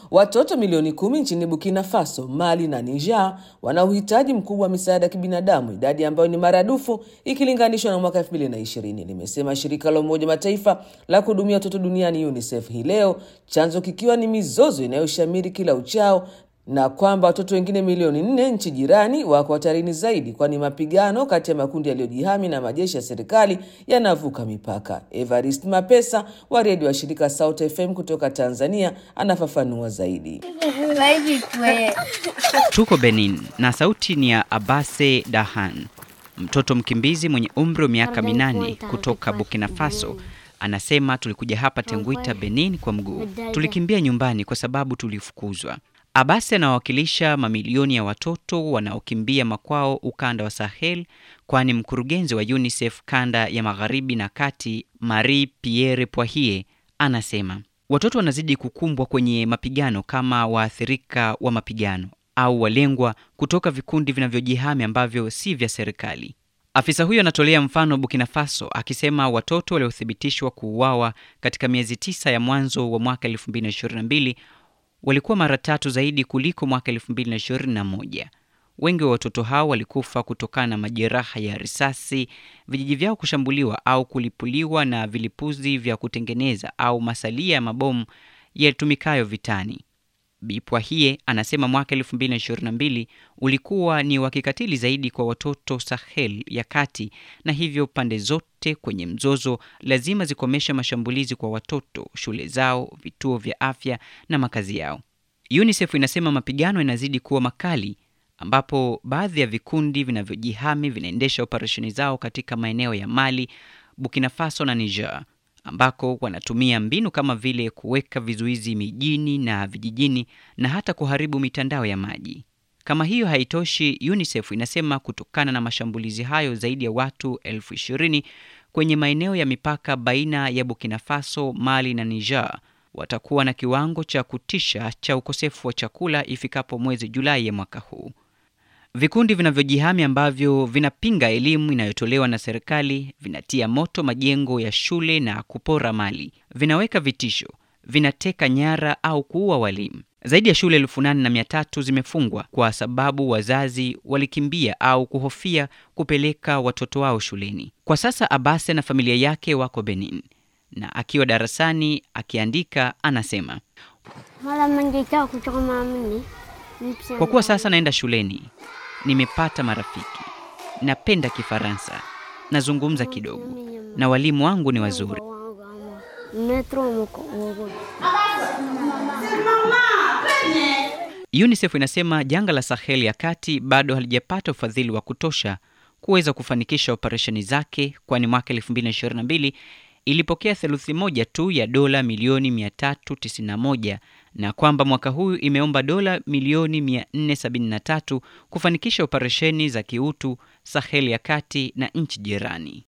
watoto milioni kumi nchini Burkina Faso, Mali na Niger wana uhitaji mkubwa wa misaada ya kibinadamu, idadi ambayo ni maradufu ikilinganishwa na mwaka 2020, limesema shirika la Umoja Mataifa la kuhudumia watoto duniani UNICEF hii leo, chanzo kikiwa ni mizozo inayoshamiri kila uchao na kwamba watoto wengine milioni nne nchi jirani wako hatarini zaidi, kwani mapigano kati ya makundi yaliyojihami na majeshi ya serikali yanavuka mipaka. Evarist Mapesa wa redio wa shirika Sauti FM kutoka Tanzania anafafanua zaidi. Tuko Benin na sauti ni ya Abase Dahan, mtoto mkimbizi mwenye umri wa miaka minane kutoka Burkina Faso. Anasema tulikuja hapa Tenguita, Benin kwa mguu. Tulikimbia nyumbani kwa sababu tulifukuzwa. Abasi anawakilisha mamilioni ya watoto wanaokimbia makwao ukanda wa Sahel, kwani mkurugenzi wa UNICEF kanda ya magharibi na kati, Marie Pierre Poirier, anasema watoto wanazidi kukumbwa kwenye mapigano kama waathirika wa mapigano au walengwa kutoka vikundi vinavyojihami ambavyo si vya serikali. Afisa huyo anatolea mfano Burkina Faso akisema watoto waliothibitishwa kuuawa katika miezi tisa ya mwanzo wa mwaka 2022 walikuwa mara tatu zaidi kuliko mwaka 2021. Wengi wa watoto hao walikufa kutokana na majeraha ya risasi, vijiji vyao kushambuliwa au kulipuliwa na vilipuzi vya kutengeneza au masalia ya mabomu yatumikayo vitani. Bipwahie anasema mwaka 2022 ulikuwa ni wa kikatili zaidi kwa watoto Sahel ya kati, na hivyo pande zote kwenye mzozo lazima zikomesha mashambulizi kwa watoto, shule zao, vituo vya afya na makazi yao. UNICEF inasema mapigano yanazidi kuwa makali, ambapo baadhi ya vikundi vinavyojihami vinaendesha operesheni zao katika maeneo ya Mali, Burkina Faso na Niger ambako wanatumia mbinu kama vile kuweka vizuizi mijini na vijijini na hata kuharibu mitandao ya maji. Kama hiyo haitoshi, UNICEF inasema kutokana na mashambulizi hayo zaidi ya watu elfu ishirini kwenye maeneo ya mipaka baina ya Burkina Faso, Mali na Niger watakuwa na kiwango cha kutisha cha ukosefu wa chakula ifikapo mwezi Julai ya mwaka huu. Vikundi vinavyojihami ambavyo vinapinga elimu inayotolewa na serikali vinatia moto majengo ya shule na kupora mali, vinaweka vitisho, vinateka nyara au kuua walimu. Zaidi ya shule elfu nane na mia tatu zimefungwa kwa sababu wazazi walikimbia au kuhofia kupeleka watoto wao shuleni. Kwa sasa Abase na familia yake wako Benin, na akiwa darasani akiandika anasema, kwa kuwa sasa naenda shuleni nimepata marafiki, napenda Kifaransa, nazungumza kidogo na walimu wangu ni wazuri. UNICEF inasema janga la Sahel ya kati bado halijapata ufadhili wa kutosha kuweza kufanikisha operesheni zake, kwani mwaka 2022 ilipokea theluthi moja tu ya dola milioni 391 na kwamba mwaka huu imeomba dola milioni 473 kufanikisha operesheni za kiutu Sahel ya kati na nchi jirani.